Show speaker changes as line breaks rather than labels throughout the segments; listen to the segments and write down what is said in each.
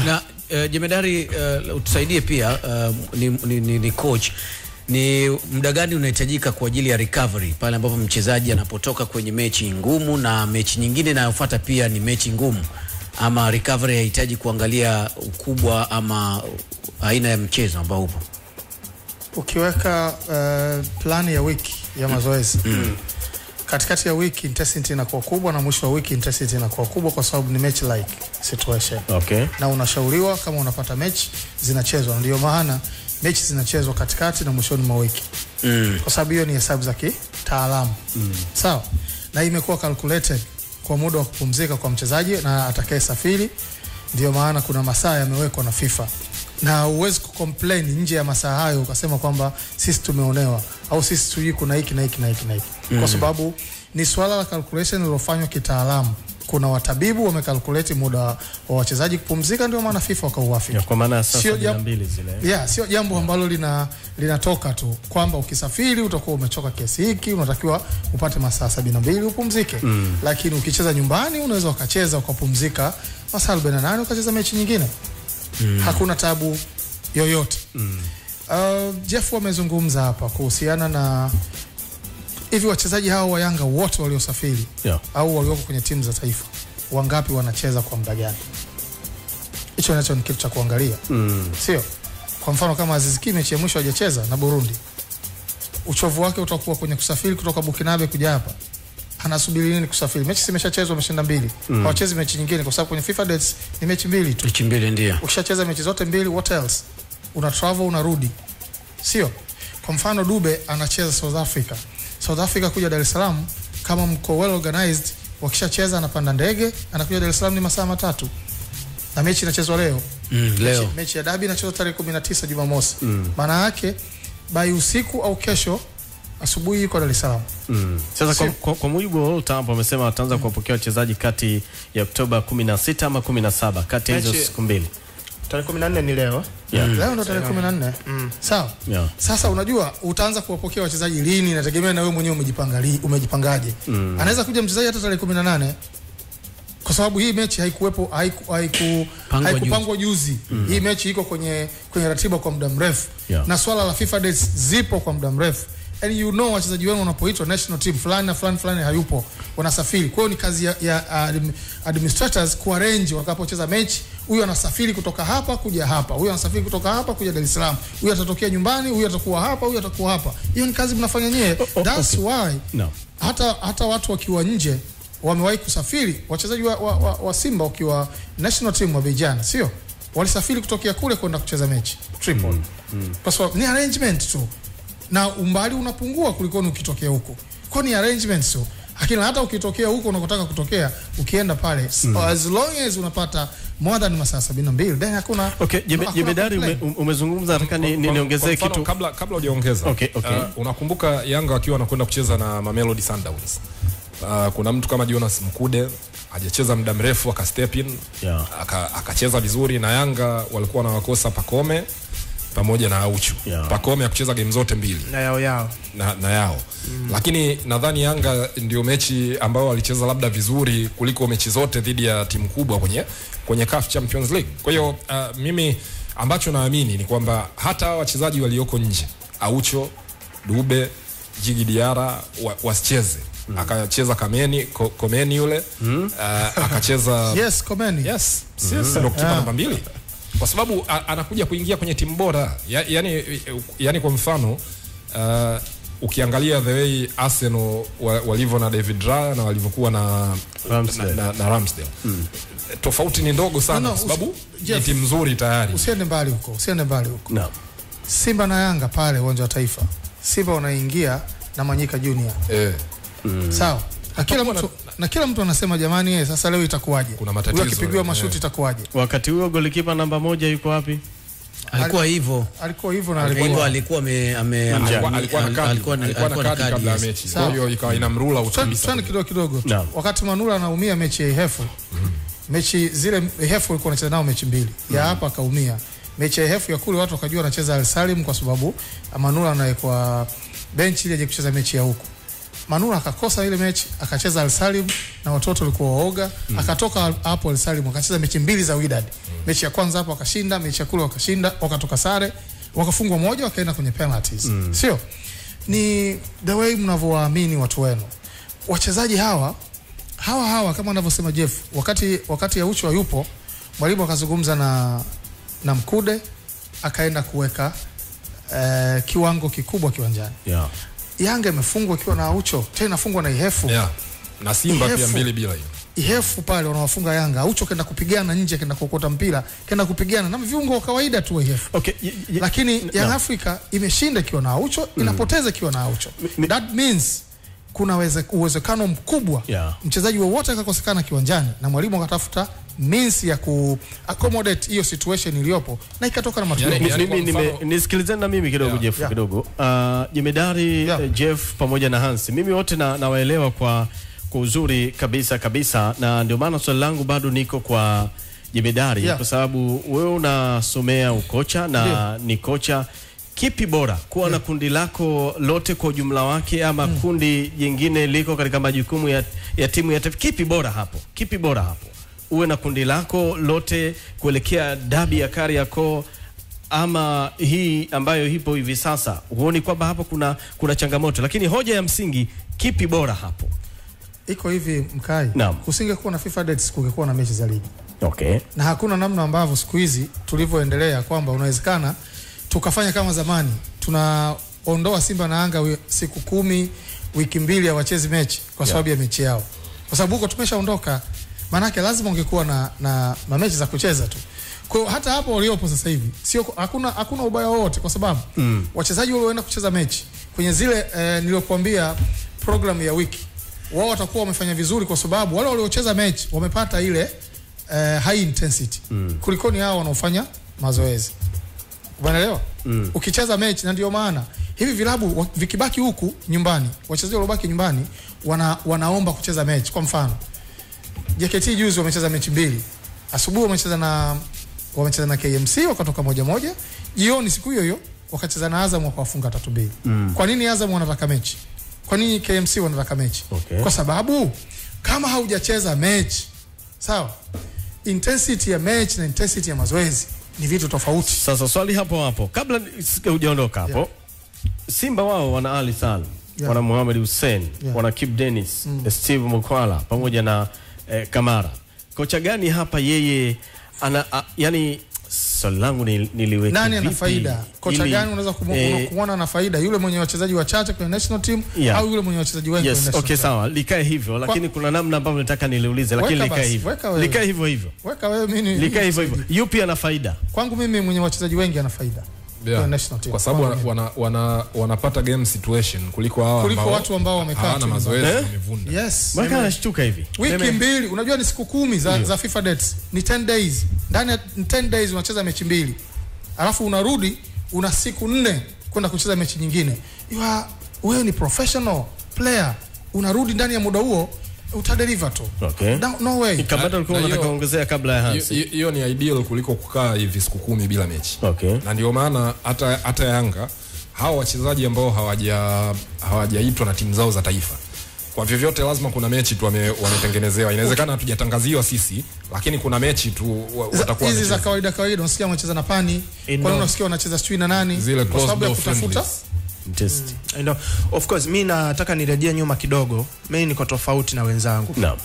na uh, jemedari uh, utusaidie pia uh, ni, ni, ni, ni coach ni muda gani unahitajika kwa ajili ya recovery pale ambapo mchezaji anapotoka kwenye mechi ngumu na mechi nyingine inayofuata pia ni mechi ngumu ama recovery hahitaji kuangalia ukubwa ama aina ya mchezo ambao upo
ukiweka uh, plani ya wiki ya mazoezi mm. katikati ya wiki intensity inakuwa kubwa na mwisho wa wiki intensity inakuwa kubwa kwa sababu ni match like situation
Okay.
na unashauriwa kama unapata mechi zinachezwa ndio maana mechi zinachezwa katikati na mwishoni mwa wiki
mm.
kwa sababu hiyo ni hesabu za kitaalamu mm. sawa na hii imekuwa calculated kwa muda wa kupumzika kwa mchezaji na atakaye safiri ndio maana kuna masaa yamewekwa na FIFA na huwezi kucomplain nje ya masaa hayo ukasema kwamba sisi tumeonewa au sisi tujui kuna hiki na hiki na hiki na hiki mm. kwa sababu ni swala la calculation lilofanywa kitaalamu kuna watabibu wamekalkuleti muda wa wachezaji kupumzika ndio maana FIFA wakauafiki
Ya, kwa maana ya saa
Sio
sabini na
jam-
mbili zile.
yeah, sio jambo ambalo lina linatoka tu kwamba ukisafiri utakuwa umechoka kiasi hiki unatakiwa upate masaa sabini na mbili upumzike mm. lakini ukicheza nyumbani unaweza ukacheza ukapumzika masaa arobaini na nane ukacheza mechi nyingine mm. hakuna tabu yoyote mm. uh, Jeff amezungumza hapa kuhusiana na hivi wachezaji hao wa Yanga wote waliosafiri
Yeah.
au walioko kwenye timu za taifa wangapi wanacheza kwa muda gani? Hicho nacho ni kitu cha kuangalia
Mm.
sio? Kwa mfano kama Aziz Ki mechi ya mwisho hajacheza na Burundi, uchovu wake utakuwa kwenye kusafiri kutoka Bukinabe kuja hapa, anasubiri nini kusafiri? Mechi zimeshachezwa, ameshinda mbili, mm. hawachezi mechi nyingine kwa sababu kwenye FIFA dates ni mechi mbili tu.
mechi mbili ndio
Ukishacheza mechi zote mbili, what else? Una travel unarudi, sio? Kwa mfano Dube anacheza South Africa, South Africa kuja Dar es Salaam, kama mko well organized, wakishacheza anapanda ndege anakuja Dar es Salaam, ni masaa matatu na mechi inachezwa leo
mm, leo
mechi, mechi ya dabi inachezwa tarehe 19 Jumamosi. Maana yake bai usiku au kesho asubuhi yuko Dar es Salaam.
Mm. Sasa kwa,
Sio.
kwa, kwa mujibu wa World Cup wamesema wataanza kuwapokea wachezaji kati ya Oktoba 16 ama 17 kati ya hizo
Mechi-
siku mbili.
tarehe 14 ni leo
Yeah.
Leo ndo tarehe 14. Sawa.
Yeah.
Sasa unajua utaanza kuwapokea wachezaji lini, inategemea na wewe mwenyewe umejipanga li, umejipangaje. Anaweza kuja mchezaji hata tarehe 18 kwa sababu hii mechi haikuwepo haiku, haiku,
Pangwa
haikupangwa juzi. Hii mechi iko kwenye kwenye ratiba kwa muda mrefu
Yeah.
na swala la FIFA dates zipo kwa muda mrefu and you know wachezaji wenu wanapoitwa national team fulani na fulani fulani hayupo wanasafiri. Kwa hiyo ni kazi ya, ya admi- administrators kuarrange watakapocheza mechi, huyu anasafiri kutoka hapa kuja hapa, huyu anasafiri kutoka hapa kuja Dar es Salaam, huyu atatokea nyumbani, huyu atakuwa hapa, huyu atakuwa hapa. Hiyo ni kazi mnafanya nyewe.
oh,
That's
okay.
why
No.
hata hata watu wakiwa nje wamewahi kusafiri, wachezaji wa, wa, wa, wa Simba wakiwa national team wa vijana, sio walisafiri kutokea kule kwenda kucheza mechi Tripoli, kwa sababu ni arrangement tu, na umbali unapungua kuliko ni ukitokea huko, kwa ni arrangement tu. Lakini hata ukitokea huko unakotaka kutokea, ukienda pale so as long as unapata more than masaa 72 then hakuna
Okay, Jebe-
hakuna
Jebedari ume,
complaint.
umezungumza nataka ni, ni,
Kwa-
niongezee
kwa mfano,
kitu.
kabla kabla hujaongeza
Okay, okay.
Uh, unakumbuka Yanga wakiwa wanakwenda kucheza na Mamelodi Sundowns uh, kuna mtu kama Jonas Mkude hajacheza muda mrefu aka step in
Yeah.
aka- akacheza vizuri na Yanga walikuwa wanawakosa Pakome pamoja na Auchu
Yeah.
Pakome akucheza game zote mbili
na yao yao
na, na yao mm. lakini nadhani Yanga ndio mechi ambayo walicheza labda vizuri kuliko mechi zote dhidi ya timu kubwa kwenye kwenye CAF Champions League. Kwa hiyo uh, mimi ambacho naamini ni kwamba hata hawa wachezaji walioko nje Aucho, Dube, Jigi Diara wa, wasicheze mm. akacheza Kameni ko, Komeni yule mm. uh, akacheza
Yes, Komeni.
Yes, yes, ndo kipa namba mbili kwa sababu a, anakuja kuingia kwenye timu bora ya, yani, yani kwa mfano uh, ukiangalia the way Arsenal wa- walivyo na David Raya na walivyokuwa na
Ramsdale.
na, na, na Ramsdale tofauti ni ndogo sana
No, no,
kwa sababu
usi-
ni
Jeff,
timu nzuri tayari
Usiende mbali huko, usiende mbali huko.
No.
Simba na Yanga pale uwanja wa Taifa, Simba wanaingia na Manyika Junior
eh,
sawa, na kila
Kama
mtu na kila mtu anasema jamani, eh, sasa leo itakuwaje?
Kuna matatizo,
Huyu akipigiwa
eh.
mashuti itakuwaje?
Wakati huo golikipa namba moja yuko wapi?
alikuwa hivyo
Alikuwa hivyo na
hivyo
alikuwa
alikuwa ame- ame-
alikuwa
ame-
alikuwa na kadi
alikuwa na-
alikuwa na
alikuwa na
kadi kabla ya
yes.
mechi
Sawa.
kwa hiyo ikawa inamrula out
Twende
kabisa
twende kidogo kidogo tu.
Naam.
Wakati Manula anaumia mechi ya Ihefu, mechi zile Ihefu alikuwa anacheza nao mechi mbili, ya hapa akaumia. Mechi ya Ihefu ya kule watu wakajua anacheza Al Salim kwa sababu Manula anawekwa benchi ili aje kucheza mechi ya huku. Manula akakosa ile mechi akacheza Al Salim na watoto walikuwa waoga mm. akatoka hapo Al Salim akacheza mechi mbili za Wydad mm. mechi ya kwanza hapo akashinda mechi ya kule wakashinda wakatoka sare wakafungwa moja wakaenda kwenye penalties mm. sio ni the way mnavyowaamini watu wenu wachezaji hawa hawa hawa kama anavyosema Jeff wakati wakati Aucho yupo mwalimu akazungumza na na Mkude akaenda kuweka eh, kiwango kikubwa kiwanjani
yeah.
Yanga imefungwa ikiwa na Aucho tena inafungwa na Ihefu
yeah. na Simba pia
Ihefu.
mbili bila hiyo
Ihefu pale wanawafunga Yanga Aucho kenda kupigana nje kenda kuokota mpira kenda kupigana na viungo wa kawaida tu wa Ihefu
Okay, y- y-
lakini
n-
Young
naam.
Africa imeshinda ikiwa na Aucho inapoteza ikiwa na Aucho
mi-
that means kuna weze- uwezekano mkubwa
Yeah.
mchezaji wowote akakosekana kiwanjani na mwalimu akatafuta means ya ku accommodate hiyo situation iliyopo na ikatoka na matokeo
Yani-
Mi-
yani
mimi
kwa
nime-
mfano-
nisikilizeni na mimi kidogo
Yeah.
Jeff
Yeah.
kidogo uh, jemedari
Yeah.
eh, Jeff pamoja na Hansi mimi wote na, nawaelewa kwa kwa uzuri kabisa kabisa na ndio maana swali langu bado niko kwa jemedari
Yeah.
kwa sababu wewe unasomea ukocha na ni kocha kipi bora kuwa na kundi lako lote kwa ujumla wake ama kundi jingine liko katika majukumu ya, ya timu ya taifa kipi bora hapo kipi bora hapo uwe na kundi lako lote kuelekea dabi ya Kariakoo ama hii ambayo ipo hivi sasa, huoni kwamba hapo kuna kuna changamoto? Lakini hoja ya msingi, kipi bora hapo?
iko hivi mkai
Naam.
kusingekuwa na FIFA dates kungekuwa na mechi za ligi
Okay.
na hakuna namna ambavyo siku hizi tulivyoendelea kwamba unawezekana tukafanya kama zamani tunaondoa Simba na Yanga wi- siku kumi wiki mbili hawachezi mechi kwa sababu ya mechi yao, kwa sababu huko tumeshaondoka. Maanake lazima ungekuwa na, na, na mechi za kucheza tu. Kwa hiyo hata hapo waliopo sasa hivi sio hakuna hakuna ubaya wowote, kwa sababu mm. wachezaji walioenda kucheza mechi kwenye zile eh, niliyokuambia program ya wiki wao watakuwa wamefanya vizuri, kwa sababu wale waliocheza mechi wamepata ile eh, high intensity mm. kulikoni hao wanaofanya mazoezi. Umeelewa? Mm. Ukicheza mechi na ndio maana hivi vilabu wa- vikibaki huku nyumbani, wachezaji waliobaki nyumbani wana, wanaomba kucheza mechi. Kwa mfano, JKT juzi wamecheza mechi mbili. Asubuhi wamecheza na wamecheza na KMC wakatoka moja moja. Jioni siku hiyo hiyo wakacheza na Azam wakawafunga tatu mbili. Mm. Kwa nini Azam wanataka mechi? Kwa nini KMC wanataka mechi?
Okay.
Kwa sababu kama haujacheza mechi, sawa? Intensity ya mechi na intensity ya mazoezi ni vitu tofauti.
Sasa swali hapo hapo, kabla ni- hujaondoka hapo
Yeah.
Simba wao wana Ali Salim
Yeah.
wana Mohamed Hussein
Yeah.
wana Kip Dennis Steve Mukwala pamoja na eh, Kamara. Kocha gani hapa yeye ana a, yani swali langu ni, niliweke
Nani ana
vipi
faida? Kocha
ili-
gani unaweza kumu-
eh,
kumwona na faida? Yule mwenye wachezaji wachache kwenye national team
Yeah.
au yule mwenye wachezaji wengi
Yes,
kwenye national
okay
team?
sawa, likae hivyo, lakini kuna namna ambavyo nataka niliulize, lakini
Weka
likae
basi,
hivyo,
weka wewe.
likae hivyo hivyo,
Weka wewe mimi
likae hivyo hivyo. Yupi ana faida?
Kwangu mimi mwenye wachezaji wengi ana faida.
Yeah.
Kwenye national team.
kwa sababu
Kwangu
wana,
mimi.
wana, wana, wanapata game situation kuliko hawa
Kuliko
ambao
watu ambao wamekaa tu
hawana mazoezi
Eh?
wamevunda.
Yes.
Mbona anashtuka hivi?
Wiki
Seme-
mbili, unajua ni siku kumi za, za FIFA dates. Ni 10 days. Ndani ya 10 days unacheza mechi mbili. Alafu unarudi una siku nne kwenda kucheza mechi nyingine. You are wewe ni professional player. Unarudi ndani ya muda huo utadeliver tu.
Okay.
No, no way.
Kabla ulikuwa
Na
unataka
hiyo-
kuongezea kabla ya
Hiyo-
Hansi.
hiyo- Hiyo ni ideal kuliko kukaa hivi siku kumi bila mechi.
Okay.
na ndio maana hata hata Yanga hawa wachezaji ambao hawaja hawajaitwa na timu zao za taifa kwa vyovyote lazima kuna mechi tu wame, wametengenezewa. Inawezekana hatujatangaziwa sisi, lakini kuna mechi tu wa-
Za-
watakuwa
hizi za
wamecheza.
kawaida kawaida unasikia wanacheza na pani
Eh,
kwani
no.
unasikia wanacheza sijui na nani
Zile
kwa sababu ya
closed door
kutafuta
friendlies.
Test.
I know. Of course mi nataka nirejea nyuma kidogo. Mi niko tofauti na wenzangu.
Naam.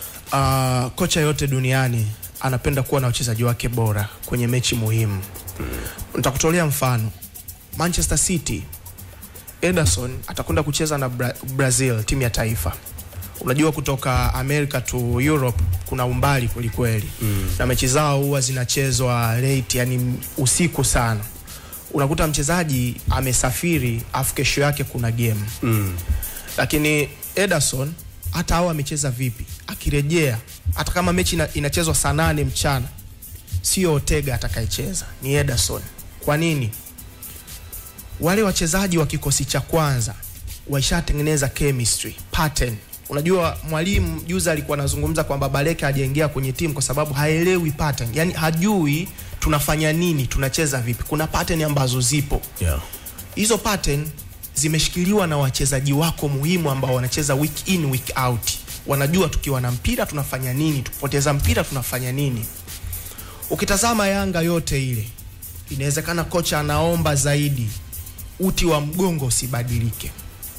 Uh, kocha yote duniani anapenda kuwa na wachezaji wake bora kwenye mechi muhimu. Nitakutolea mfano. Manchester City, Ederson atakwenda kucheza na Bra Brazil, timu ya taifa. Unajua kutoka America to Europe kuna umbali kwelikweli mm. na mechi zao huwa zinachezwa late, yani usiku sana. Unakuta mchezaji amesafiri afu kesho yake kuna game
Mm.
lakini Ederson hata au amecheza vipi, akirejea hata kama mechi ina, inachezwa saa nane mchana, sio Ortega atakayecheza, ni Ederson. Kwa nini? Wale wachezaji wa kikosi cha kwanza waishatengeneza chemistry pattern. Unajua mwalimu juzi alikuwa anazungumza kwamba Baleke hajaingia kwenye timu kwa sababu haelewi pattern, yani hajui tunafanya nini, tunacheza vipi. Kuna pattern ambazo zipo
Yeah.
hizo pattern zimeshikiliwa na wachezaji wako muhimu ambao wanacheza week in week out. Wanajua tukiwa na mpira tunafanya nini, tukipoteza mpira tunafanya nini. Ukitazama Yanga yote ile, inawezekana kocha anaomba zaidi uti wa mgongo usibadilike.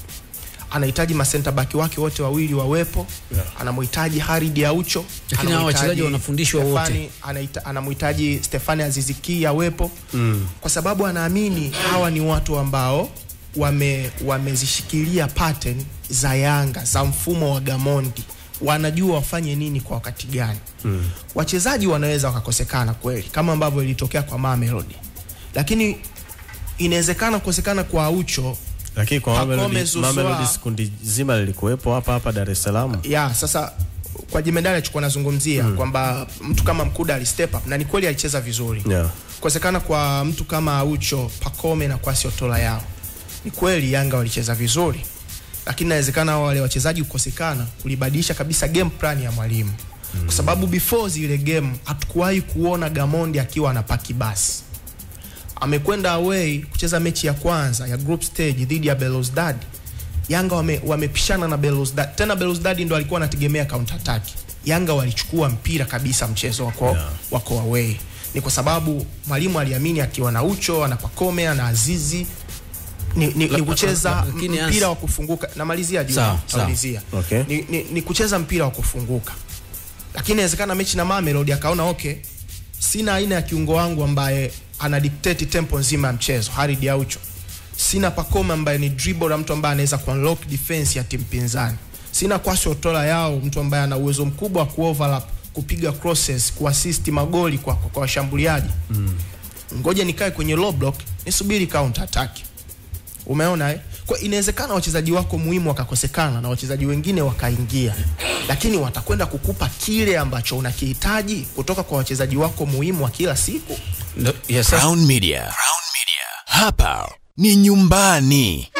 Anahitaji masenta baki wake wote wawili wawepo, yeah. Anamhitaji Harid Aucho,
Lakini hawa wachezaji wanafundishwa wote.
Stefani, anaita- anamhitaji Stefani Aziziki awepo mm. kwa sababu anaamini hawa ni watu ambao wame wamezishikilia pattern za Yanga za mfumo wa Gamondi, wanajua wafanye nini kwa wakati gani mm. Wachezaji wanaweza wakakosekana kweli, kama ambavyo ilitokea kwa Mamelodi, lakini inawezekana kukosekana kwa Aucho
Lakini kwa
Pacome
Mamelodi,
Zouzoua-
Mamelodi kundi zima lilikuwepo hapa hapa Dar es Salaam.
ya sasa kwa jemedali alichokuwa nazungumzia mm. kwamba mtu kama Mkuda ali step up na ni kweli alicheza vizuri
Yeah.
kukosekana kwa mtu kama Aucho, Pacome na Kwasi Otola yao, ni kweli Yanga walicheza vizuri, lakini inawezekana wale wachezaji kukosekana kulibadilisha kabisa game plan ya mwalimu mm. kwa sababu before zile game hatukuwahi kuona Gamondi akiwa anapaki basi. Amekwenda away kucheza mechi ya kwanza ya group stage dhidi ya Belouizdad. Yanga wame, wamepishana na Belouizdad. Tena Belouizdad ndo alikuwa anategemea counter attack. Yanga walichukua mpira kabisa mchezo wako, yeah. wako away. Ni kwa sababu mwalimu aliamini akiwa na Ucho, ana Pacome, ana Azizi ni, ni, ni kucheza
la- lakini
mpira
Hans-
wa kufunguka. Namalizia Juma,
Sawa, sawa.
namalizia.
Okay.
Ni, ni, ni kucheza mpira wa kufunguka, lakini inawezekana mechi na Mamelodi akaona okay, sina aina ya kiungo wangu ambaye ana dictate tempo nzima ya mchezo, Harid Aucho. Sina Pacome ambaye ni dribbler, mtu ambaye anaweza kuunlock defense ya timu pinzani. Sina Kwasi Otola yao, mtu ambaye ana uwezo mkubwa wa kuoverlap, kupiga crosses, kuassist magoli kwa kwa kwa washambuliaji. Mm. Ngoja nikae kwenye low block, nisubiri counter attack. Umeona eh? Kwa inawezekana wachezaji wako muhimu wakakosekana na wachezaji wengine wakaingia, lakini watakwenda kukupa kile ambacho unakihitaji kutoka kwa wachezaji wako muhimu wa kila siku.
Ndo- yes, sasa-
Crown Media. Crown Media. Hapa ni nyumbani.